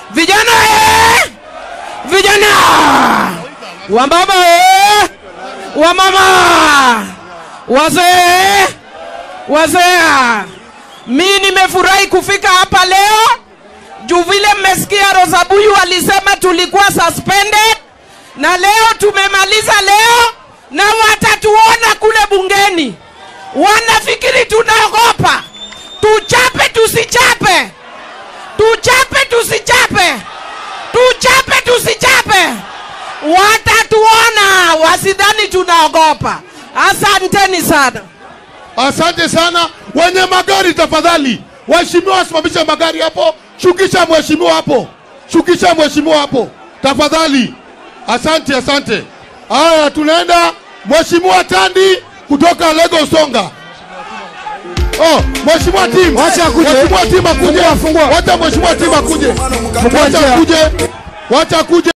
Vijana eh! Vijana! Wamama eh! Wamama! Wazee! Wazee! Mi nimefurahi kufika hapa leo juu vile mmesikia Rosabuyu alisema tulikuwa suspended na leo tumemaliza leo na watatuona kule bungeni. Wanafikiri tunaogopa. Tuchape tusichape, tuchape tusichape, tuchape tusichape, watatuona, wasidhani tunaogopa. Asanteni sana. Asante sana. Wenye magari tafadhali, waheshimiwa wasimamishe magari hapo. Shukisha mheshimiwa hapo, shukisha mheshimiwa hapo tafadhali. Asante, asante. Haya, tunaenda mheshimiwa Tandi kutoka Lagos Songa. Oh, mheshimiwa Tim, Wacha akuje. mheshimiwa Tim akuje, Fungua, fungua. wacha mheshimiwa Tim akuje, Fungua wacha njia. akuje, wacha akuje.